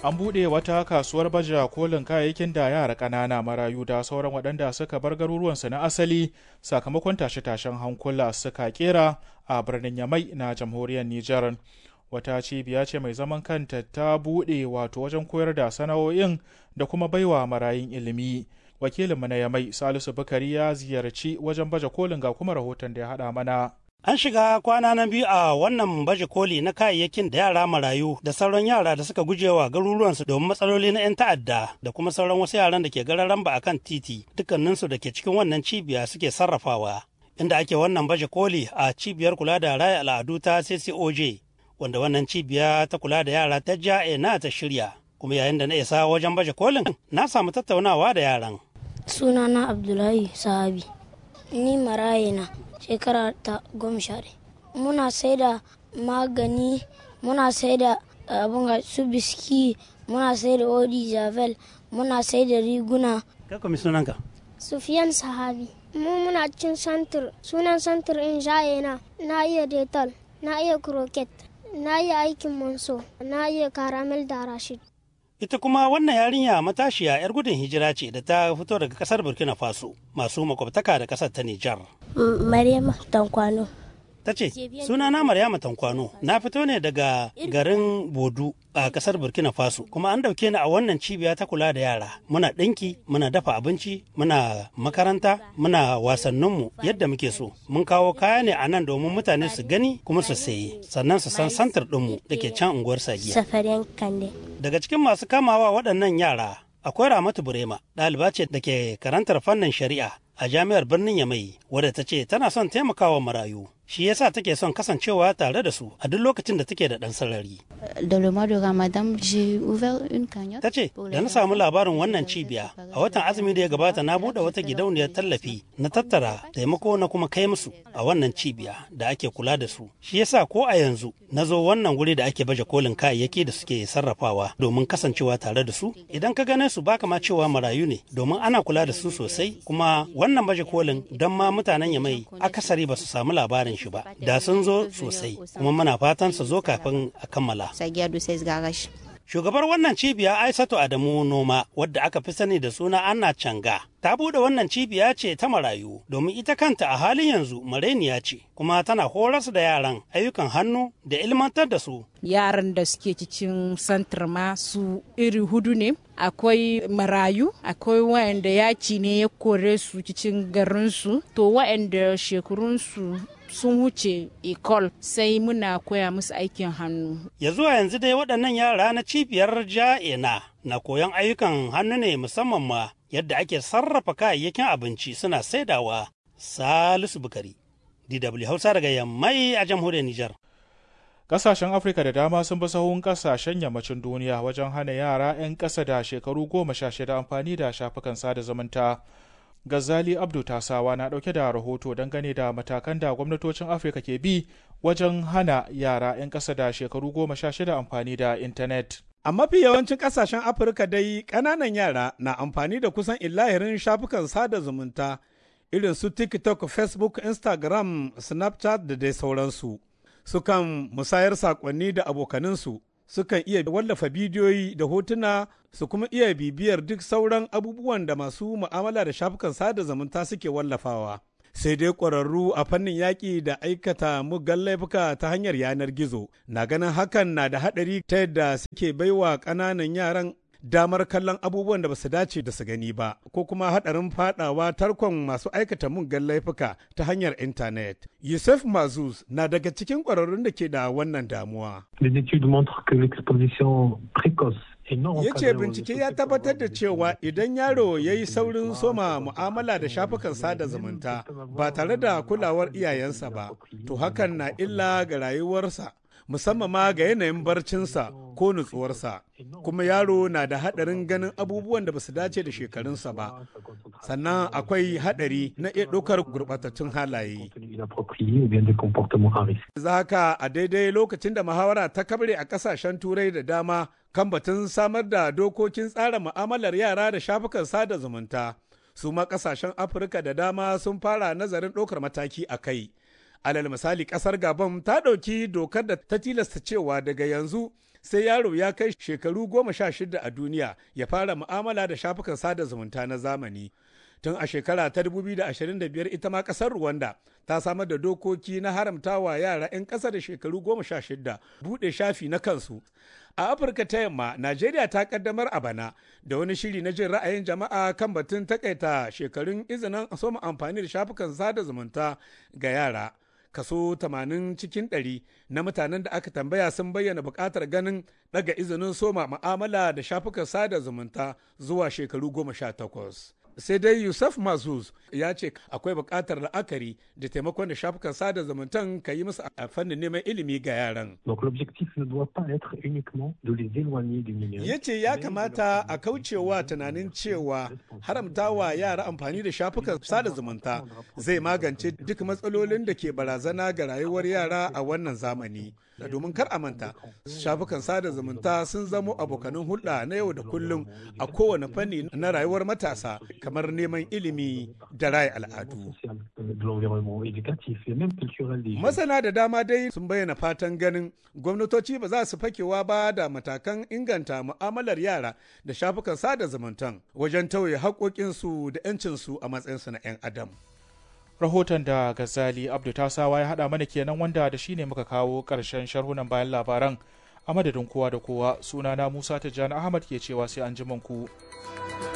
an buɗe wata kasuwar baje kolin kayayyakin da yara ƙanana marayu da sauran waɗanda suka bar garuruwansu na asali sakamakon tashe-tashen hankula suka kera a birnin yamai na jamhuriyar nijar wata cibiya ce mai zaman kanta ta buɗe wato wajen koyar da sana'o'in da kuma baiwa marayun ilimi wakilinmu na yamai salisu bukari ya ziyarci wajen baje kolin ga kuma rahoton da ya haɗa mana An shiga kwana na biyu a wannan baje koli na kayayyakin da yara marayu da sauran yara da suka gujewa garuruwansu domin matsaloli na 'yan ta'adda da kuma sauran wasu yaran da ke gararan ba akan titi dukkaninsu da ke cikin wannan cibiya suke sarrafawa. Inda ake wannan baje koli a cibiyar kula da raya al'adu ta CCOJ wanda wannan cibiya ta kula da yara ta ja'e na ta shirya. Kuma yayin da na isa wajen baje kolin na samu tattaunawa da yaran. Sunana Abdullahi Sahabi. Ni marayina. shekara ta goma sha muna sai da magani muna sai da abin su biski muna sai da odi javel muna sai da riguna Kako mi sunanka? Sufiyan Sahabi. Mu muna cin santir, sunan santir in na na iya detal, na iya croquet, na iya aikin monso, na iya karamel da rashid. Ita kuma wannan yarinya matashiya 'yar gudun hijira ce da ta fito daga kasar Burkina Faso masu makwabtaka da kasar ta Nijar. Maryama Tankwano. Ta ce, sunana Maryama Tankwano, na fito ne daga garin Bodu a kasar Burkina Faso, kuma an dauke ni a wannan cibiya ta kula da yara. Muna ɗinki, muna dafa abinci, muna makaranta, muna wasanninmu yadda muke so. Mun kawo kaya ne a nan domin mutane su gani kuma su sayi, sannan su san santar ɗinmu da ke can unguwar Sagiya. Safariyan Kande. Daga cikin masu kamawa waɗannan yara, akwai Ramatu Burema, ɗaliba ce da ke karantar fannin shari'a a jami'ar birnin Yamai, wadda ta ce tana son taimakawa marayu. Shi yasa take son kasancewa tare da su a duk lokacin da take da ɗan sarari. Dans le mois de Ramadan, j'ai ouvert une cagnotte. Ta ce, da na samu labarin wannan cibiya, a watan azumi da ya gabata na buɗe wata gidauniyar tallafi na tattara taimako na kuma kai musu a wannan cibiya da ake kula da su. Shi yasa ko a yanzu na zo wannan wuri da ake baje kolin kayayyaki da suke sarrafawa domin kasancewa tare da su. Idan ka gane su baka ma cewa marayu ne domin ana kula da su sosai kuma wannan baje kolin don ma mutanen Yamai akasari ba su samu labarin shi ba. Da sun zo sosai kuma muna fatan su zo kafin a kammala. Sagiya du sai garash. Shugabar wannan cibiya Aisatu Adamu Noma wadda aka fi sani da suna Anna Canga ta bude wannan cibiya ce ta marayu domin ita kanta a halin yanzu mareniya ce kuma tana horas da yaran ayyukan hannu da ilmantar da su. Yaran da suke cikin santar ma su iri hudu ne akwai marayu akwai wayanda yaki ne ya kore su cikin garinsu to wayanda shekarunsu sun wuce ecole sai muna koya musu aikin hannu. Ya zuwa yanzu dai waɗannan yara na cibiyar ja'ina na koyon ayyukan hannu ne musamman ma yadda ake sarrafa kayayyakin abinci suna saidawa. Salisu Bukari, DW Hausa daga Yammai a jamhuriyar Nijar. Ƙasashen Afirka da dama sun bi sahun ƙasashen yammacin duniya wajen hana yara 'yan ƙasa da shekaru goma sha shida amfani da shafukan sada zumunta. Gazali Abdu Tasawa na ɗauke da rahoto dangane da matakan da gwamnatocin Afirka ke bi wajen hana yara 'yan ƙasa da shekaru goma sha shida amfani da intanet. A mafi yawancin ƙasashen Afirka dai ƙananan yara na amfani da kusan illahirin shafukan sada zumunta irin su TikTok, Facebook, Instagram, Snapchat da dai sauransu. Sukan musayar saƙonni da abokaninsu sukan iya wallafa bidiyoyi da hotuna su kuma iya bibiyar duk sauran abubuwan da masu mu'amala da shafukan sada zumunta suke wallafawa. Sai dai ƙwararru a fannin yaƙi da aikata muggan laifuka ta hanyar yanar gizo na ganin hakan na da haɗari ta yadda suke baiwa ƙananan yaran damar kallon abubuwan da ba su dace da su gani ba ko kuma haɗarin fadawa tarkon masu aikata muggan laifuka ta hanyar intanet. Yusuf Mazuz na daga cikin ƙwararrun da ke da wannan damuwa. Les études montrent que l'exposition précoce ya ce bincike ya tabbatar da cewa idan yaro ya yi saurin soma mu'amala da shafukan sada zumunta ba tare da kulawar iyayensa ba to hakan na illa ga rayuwarsa musamman ma ga yanayin barcinsa ko nutsuwarsa kuma yaro na da haɗarin ganin abubuwan da ba su dace da shekarunsa ba sannan akwai haɗari na iya ɗaukar gurɓatattun halaye zaka a daidai lokacin da muhawara ta kabre a ƙasashen turai da dama kan batun samar da dokokin tsara mu'amalar yara da shafukan sada zumunta su ma ƙasashen afirka da dama sun fara nazarin ɗaukar mataki a kai alal misali kasar gabon ta ɗauki dokar da ta tilasta cewa daga yanzu sai yaro ya kai shekaru goma sha shida a duniya ya fara mu'amala da shafukan sada zumunta na zamani. Tun a shekara ta 2025 ita ma kasar Rwanda ta samar da dokoki na haramtawa yara 'yan ƙasa da shekaru goma sha shida buɗe shafi na kansu. A Afirka ta yamma, Najeriya ta kaddamar a bana da wani shiri na jin ra'ayin jama'a kan batun takaita shekarun izinin soma amfani da shafukan sada zumunta ga yara. kaso 80 cikin 100 na mutanen da aka tambaya sun bayyana buƙatar ganin daga izinin soma ma'amala da shafukan sada zumunta zuwa shekaru 18. sai dai yusuf mazuz ya ce akwai buƙatar la'akari da taimakon da shafukan sada zumuntan ka yi musu a fannin neman ilimi ga yaran. Ya ce ya kamata a kaucewa tunanin cewa haramtawa yara amfani da shafukan sada zumunta zai magance duk matsalolin da ke barazana ga rayuwar yara a wannan zamani. domin kar a manta shafukan sada zumunta sun zamo abokanin hulɗa na yau da kullum a kowane fanni na rayuwar matasa kamar neman ilimi da raya al'adu. Masana da dama dai sun bayyana fatan ganin gwamnatoci ba za su fakewa ba da matakan inganta mu'amalar yara da shafukan sada zumuntan wajen tauye haƙoƙinsu da 'yancinsu a matsayinsu na 'yan adam. rahoton da gazali abdu tasawa ya haɗa mana kenan wanda da shi ne muka kawo ƙarshen sharhunan bayan labaran a madadin kowa da kowa sunana musa tijjani ahmad ke cewa sai an ku.